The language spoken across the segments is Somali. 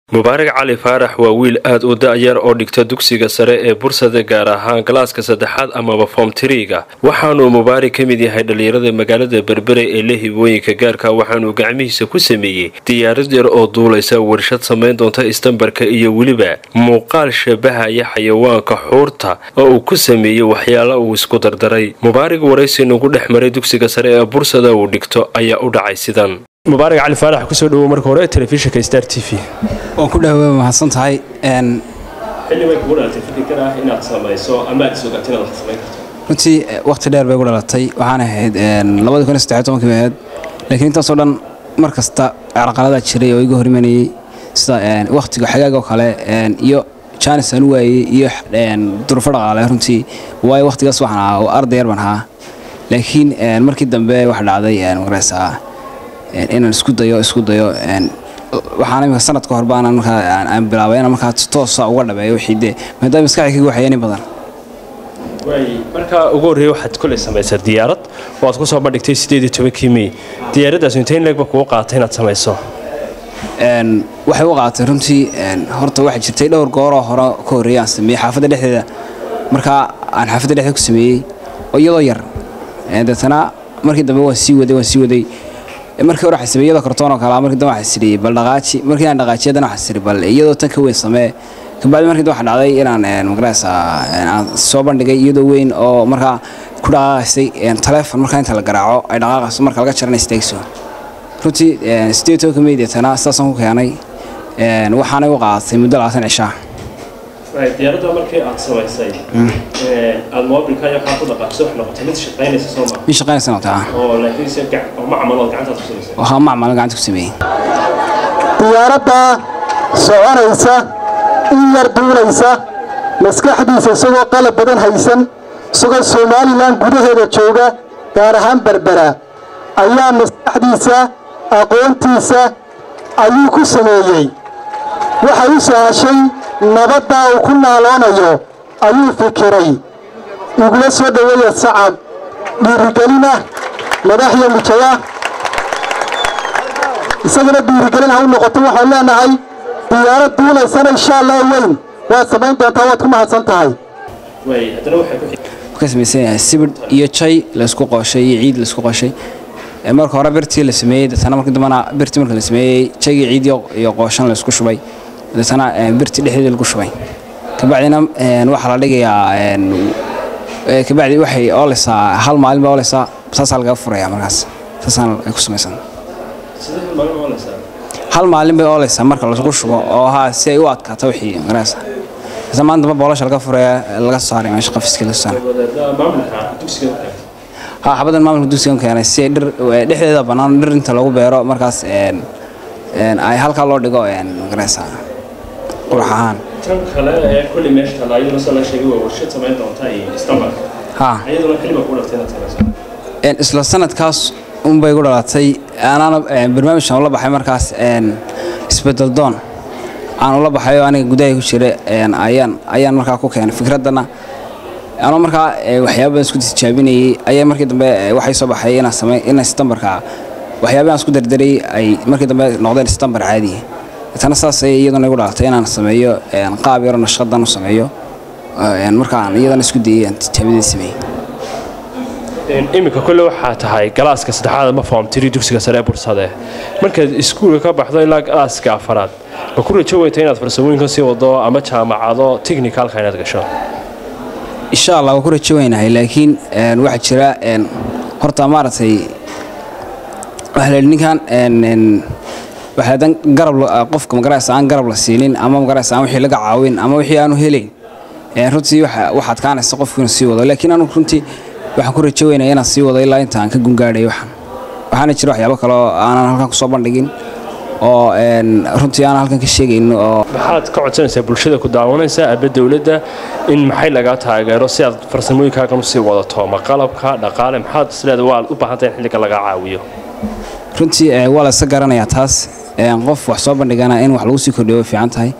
mubaarak cali faarax waa wiil aad u da-yar oo dhigta dugsiga sare ee bursada gaar ahaan galaaska saddexaad amaba foom tiriga waxaanuu mubaarak ka mid yahay dhallinyarada magaalada berbere ee la hibooyinka gaarka waxaanuu gacmihiisa ku sameeyey diyaarad yar oo duulaysa warshad samayn doonta istambarka iyo weliba muuqaal shabahaya xayawaanka xuurta oo uu ku sameeyey waxyaala uu isku dardaray mubaarak waraysi nagu dhex maray dugsiga sare ee bursada uu dhigto ayaa u dhacay sidan mubaarak cali faarax kusoo dhawow marka hore telefishinka star t v waan ku dhawa mahadsan tahay xilibay kugu dhalatay fikirkan ah inaad samayso ama aad isogaato inaad wax samayn karto runtii waqti dheer bay gu dhalatay waxaan ahayd labadii kun iyo saddex tobankii bay ahayd laakiin intaasoo dhan mar kasta carqaladaa jiray oo iga horimanayay sida waqtiga xagaag oo kale iyo jaanis aan u waayey iyo durufo dhaqaale runtii waayo waqtigaas waxaan ahaa oo arday yar baan ahaa laakiin markii dambe waxa dhacday magaraysaa inaan isku dayo isku dayo waxaan imika sanad ka hor baanaan markaa aan bilaabay inaan markaa toosa uga dhabeeyo wixii dee maadaama maskaxda kaga waxayeen in badan markaa ugu horreeya waxaad koley samaysaa diyaarad oo aad ku soo bandhigtay sideed iyo tobankii mey diyaaraddaas intayn leegba kugu qaatay inaad samayso waxay u qaatay runtii horta waxaa jirtay dhowr gooroo hore ka horreeya aan sameeyey xaafadda dhexdeeda markaa aan xaafadda dhexdeeda ku sameeyey oo iyadoo yar deetana markii dambe waan sii waday waan sii waday markii hore waxaa sameeyey iyadoo kartoon oo kale markii dambe waxaa sidhi bal dhaqaaji markii aan dhaqaajiyo haddana waxaa sidhi bal iyadoo tan ka weyn samee kabacdi markii dambe waxaa dhacday inaan magaraysa aan soo bandhigay iyadoo weyn oo markaa ku dhaqaaqaysay taleefon markaa inta la garaaco ay dhaqaaqayso marka laga jarana istaagso runtii sideed tobanka meydeetana sidaasaan ku keenay waxaanay u qaadatay muddo labaatan cishaa diyaaradda markii aad samaysay aad moobilka iyo waxaa ku dhaqaaqso wax noqotay mid shaqaynaysa soo ma mid shaqaynaysa noqotay oo laakiin se oo macmal oo gacantaad ku samaysay waxaa macmalin gacanta ku sameeyey diyaaradda soconaysa in yar duulaysa maskaxdiisa isagoo qalab badan haysan isagoo somalilan gudaheeda jooga gaar ahaan berbera ayaa maskaxdiisa aqoontiisa ayuu ku sameeyey waxay u sahashay nabaddaa uu ku naaloonayo ayuu fikiray igula soo dhoweeya sacab dhiirigelina madaxya mijaya isagana dhiirigelin ha u noqoto waxaan leenahay diyaarad duulaysana insha allah weyn waad samayn doontaa waad ku mahadsan tahay ka samaysan yahay sibidh iyo jay laysku qooshay iyo ciid laysku qooshay marka hore birtii la sameeyey deetana markii dambana birtii marka la sameeyey jaygii ciid iyo qooshan laysku shubay deetana birtii dhexdeedii lagu shubay kabacdina waxaa la dhigayaa kabacdi waxay oolaysaa hal maalin baa oolaysaa saasaa lagaga furaya markaas saasaan ay ku samaysan hal maalin bay oolaysaa marka lagu shubo oo haa si ay u adkaato wixii markaas isla maanta damba boolasha laga furaya laga soo saaray meesha qafiskii laga soo saaray haa xabadan maamulka dugsigan keenay si ay dhir dhexdeeda bannaan dhir inta lagu beero markaas ay halkaa loo dhigo magaraysaa qurux ahaan tan kale ee kulli meesha taala iyaduna soo la sheegay waa warshad samayn doonta iyo istambarka haa iyaduna xiliba ku dhaftay inaad samayso isla sanadkaas unbay gu dhalatay anaana barnaamijkan ula baxay markaas isbedel doon aan ula baxayo aniga gudaha ku jira ayaan ayaan markaa ku keenay fikraddana anoo markaa waxyaaba badan isku tijaabinayay ayaa markii dambe waxay soo baxay inaan samey inaan istambarka waxyaabahan isku dardaray ay markii dambe noqdeen istambar caadi tana saas ay iyaduna igu dhalatay inaan sameeyo qaab yaro nashqadan u sameeyo markaan iyadana isku dayay aan tijaabadii sameeyey iminka kolle waxaa tahay galaaska saddexaad ama foom tiri dugsiga sare ee bursade markaad iskuulka ka baxdo ilaa galaaska afaraad ma ku rajo weyta inaad farsamooyinka sii wado ama jaamacado technicalka inaad gasho insha allah waa ku rajo weynahay laakiin waxaa jira horta maaragtay waxaa la ninkan waxaa dan garab qofka magaraysa aan garab la siinin ama magaraysa aan wixii laga caawin ama wixii aanu helayn runtii waxaad kaanaysa qofku inuu sii wado laakiin anu runtii waxaan ku rajo weynaya inaan sii wado ilaa inta aan ka gungaadhay waxaan waxaana jira waxyaabo kale oo aanan halkan kusoo bandhigin oo runtii aanan halkan ka sheegayn oo maxaad ka codsanaysaa bulshada ku daawanaysa aba dowladda in maxay lagaa taageero si aad farsamooyinkaagan usii wadato ma qalabka dhaqaale maxaad isleeda waa u baahantahay in xilliga lagaa caawiyo runtii waa la iska garanayaa taas qof wax soo bandhigana in wax lagu sii kordhiyo way fiican tahay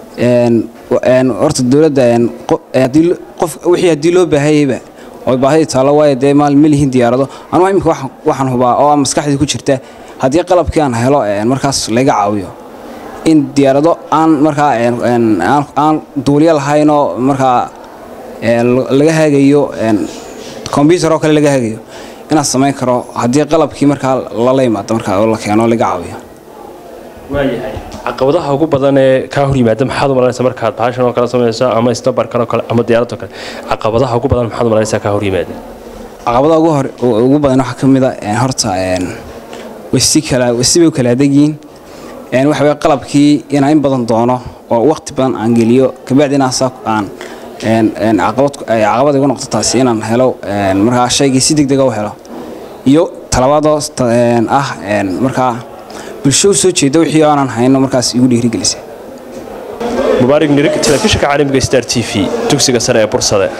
horta dowladda qof wixii haddii loo baahayeyba oo baahidii taallo waayo dee maal ma lihin diyaarado anugu imika waxaan hubaa oo maskaxdii ku jirta haddii qalabkii aan helo markaas laga caawiyo in diyaarado aan markaa aan duuliyo lahaynoo markaa laga hagayo combyuter oo kale laga hagayo inaan samayn karo haddii qalabkii markaa lala yimaado markaa oo la keeno laga caawiyo waayahay caqabadaha ugu badan ee kaa hor yimaada maxaad u malanaysaa markaad bahashan oo kale samayso ama isnabarkan oo kale ama diyaaradoo kale caqabadaha ugu badan maxaad u malanaysaa kaa hor yimaada caqabadaha ugu hor ugu badan waxaa ka mid a horta wasi kala wasi bay u kala adegiin waxa weye qalabkii inaan in badan doono oo waqti badan aan geliyo kabacdi inaan saa aan caqabad igu noqdo taasi inaan helo markaa shaygii si degdega u helo iyo talabaadoo ah markaa bulsho u soo jeeda wixii aanan hayno markaas igu dhiirigelisay mubaarig nirig telefishinka caalamiga star t v dugsiga sare ee bursade